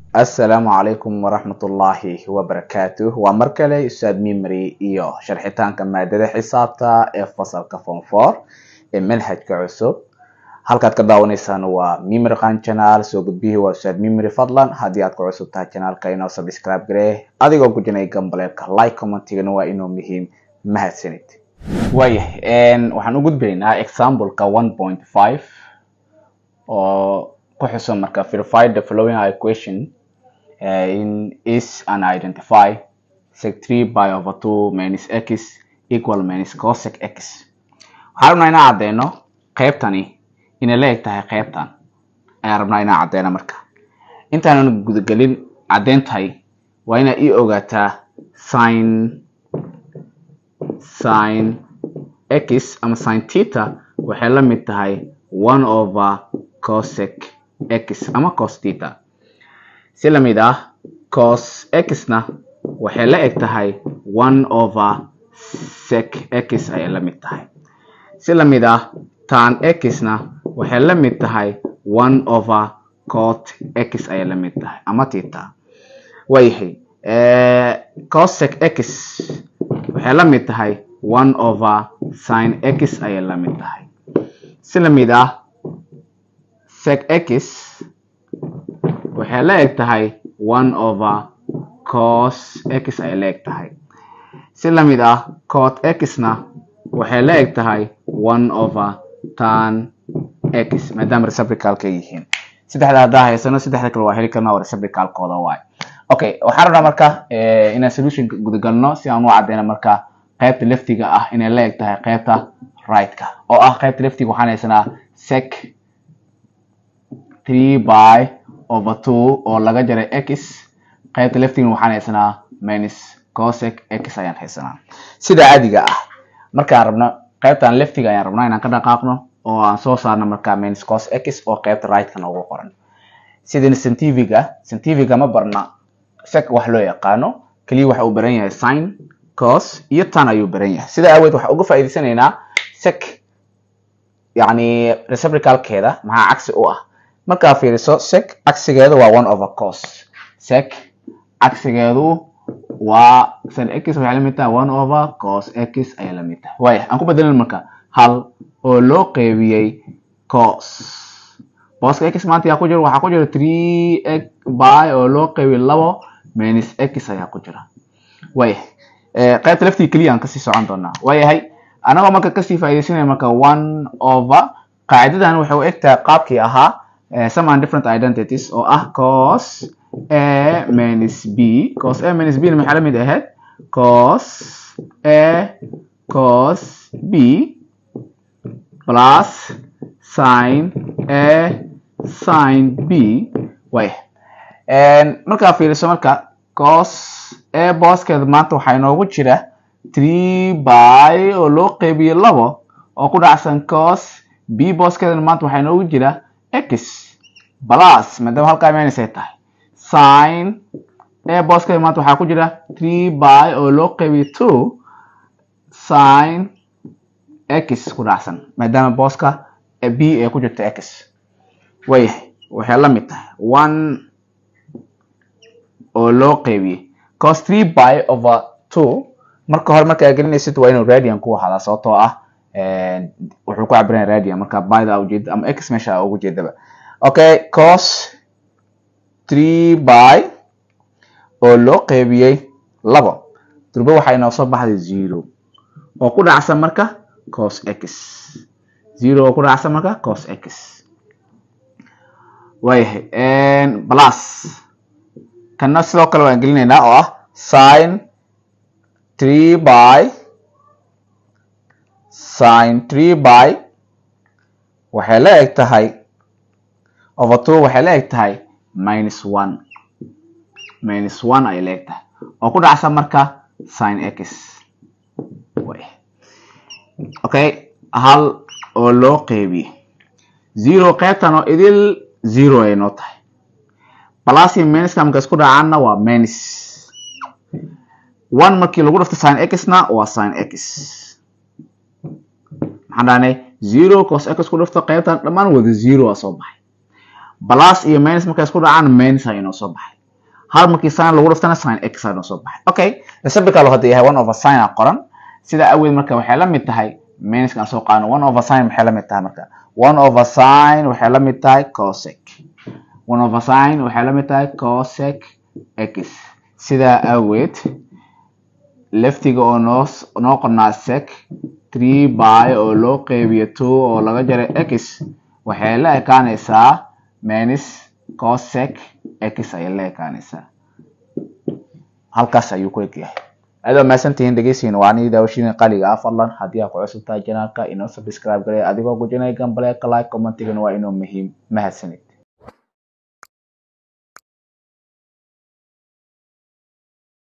assalaamu calaykum waraxmatullaahi wabarakaatuh waa mar kale ustaad mimary iyo sharxitaanka maadada xisaabta ee fasalka form four ee manhajka cusub halkaad ka daawanaysaan waa mimary qan channel soo gudbihii waa ustaad mimary fadlan haddii aad ku cusub tahay channelka inoo subscribe garee adigoo gujinay gambaleelka like commentigana waa inuu muhiim mahadsanid waayahay waxaan u gudbaynaa exampleka one point five oo ku xusan marka verify the following equation uh, in is and identify sec 3 by over 2 minus x equal minus cosec x waxaan rabnaa inaan caddeeno qaybtani inay la eg tahay qaybtan ayaan rabnaa inaan caddeeno marka intaanan gudagelin caddeyntahay waa inaa ii ogaataa sin sin x ama sin theta waxay la mid tahay one over cosec x ama cos theta si lamid ah cos x-na waxay la eg tahay one over sec x ayay la mid tahay si lamid ah tan x-na waxay la mid tahay one over cot x ayay la mid tahay ama theta waayahay cosec x waxay la mid tahay one over sin x ayay la mid tahay si lamid ah sec x waxay la eg tahay one over cos x ayay la eg tahay si lamid ah cot x-na waxay la eg tahay one over tan x maadaama reciprocalka yihiin saddexda haddaa haysano saddexda kale waa heli karna oo reciprocalkooda waay okay waxaan rabnaa marka inaan solutionka gudagalno si aan u cadeyno marka qaybta leftiga ah inay la eg tahay qaybta right-ka oo ah qaybta leftiga waxaan haysanaa sec three by over two oo laga jaray x qaybta leftigana waxaan haysanaa minus cosec x ayaan haysanaa sida caadiga ah markaan rabno qaybtan leftiga ayaan rabnaa inaan ka dhaqaaqno oo aan soo saarno markaa minus cos x oo qaybta right-ka noogu qoran sidina centiviga centiviga ma barna sec wax loo yaqaano keliya waxa uu baran yahay sin cos iyo tan ayuu baran yahay sida aaweed waxaan uga faa'iidaysanaynaa sec yacni reciprocalkeeda maxaa cagsi u ah markaa fiiriso sec cagsigeedu waa one over cos sec cagsigeedu waa sin x waxay la mid tahay one over cos x ayay la mid tahay waaya aan ku bedelin marka hal oo loo qeybiyey cos booska x maanta yaa ku jira waxaa ku jira three x by oo loo qeybiyey labo minus x ayaa ku jira waayahay qaybta laftii keliya aan kasii socon doonaa waayahay anagoo marka kasii faaidaysanaya marka one over qaacidadan waxay u eg tahay qaabkii ahaa some and different identities oo ah cos a minus b cos a minus b na maxay la mid ahayd cos a cos b plus sin a sin b way markaa fiiriso marka cos a booskeeda maanta waxaa inoogu jira three by oo loo qeybiyey labo oo ku dhacsan cos b booskeedana maanta waxaa inoogu jira x plus maadaama halkaa minus ay tahay sin a booskeeda maanta waxaa ku jira three by oo loo qeybiyey two sin x ku dhacsan maadaama booska b ay ku jirto x wayahay waxay la mid tahay one oo loo qeybiyey cos three by over two marka hore markaa gelinaysid waa inuu radian ku ahaada sababtoo ah wuxuu ku cabiranaya radian marka byda ujeeda ama x meesha ugu jeedaba okay cos three by oo loo qeybiyey labo durbe waxaa inoo soo baxday zero oo ku dhacsan marka cos x zero oo ku dhacsan marka cos x waayahay plus kanna sidoo kale waan gelinaynaa oo ah sin three by sin three by waxay la eg tahay over two waxay la eg tahay minus one minus one ayay la eg tahay oo ku dhacsan marka sin x okay hal oo loo qeybiyey zero qaybtan oo idil zero ay noo tahay plus iyo minuska marka isku dhacaanna waa minus one markii lagu dhafto sin x-na waa sin x maxaan dhahnay zero cos x ku dhafto qaybtan dhammaan wada zero a soo baxay plus iyo minus markay isku dhacaan minus a inoo soo baxay hal markii sin lagu dhuftana sin x aa noo soo baxay okay reciprocal hadda yahay one over sin a qoran sida aweed marka waxay la mid tahay minuskan soo qaadano one over sin maxay la mid tahay marka one over sin waxay la mid tahay cosec one over sin waxay la mid tahay cosec x sidaa aweed leftiga oo noo noo qornaa sec three by oo loo qeybiyo two oo laga jaray x waxay la ekaanaysaa minus cosec x ayay la ekaanaysaa halkaas ayuu ku eg yahay aad mahadsantihiin dhegeysiin waa anii daawashiin qaliga ah fadlan haddii aad ku cusub tahay janaalka inoo subscribe galay adigoo gujinaya gambaleeka like commentigana waa inuu muhiim mahadsanid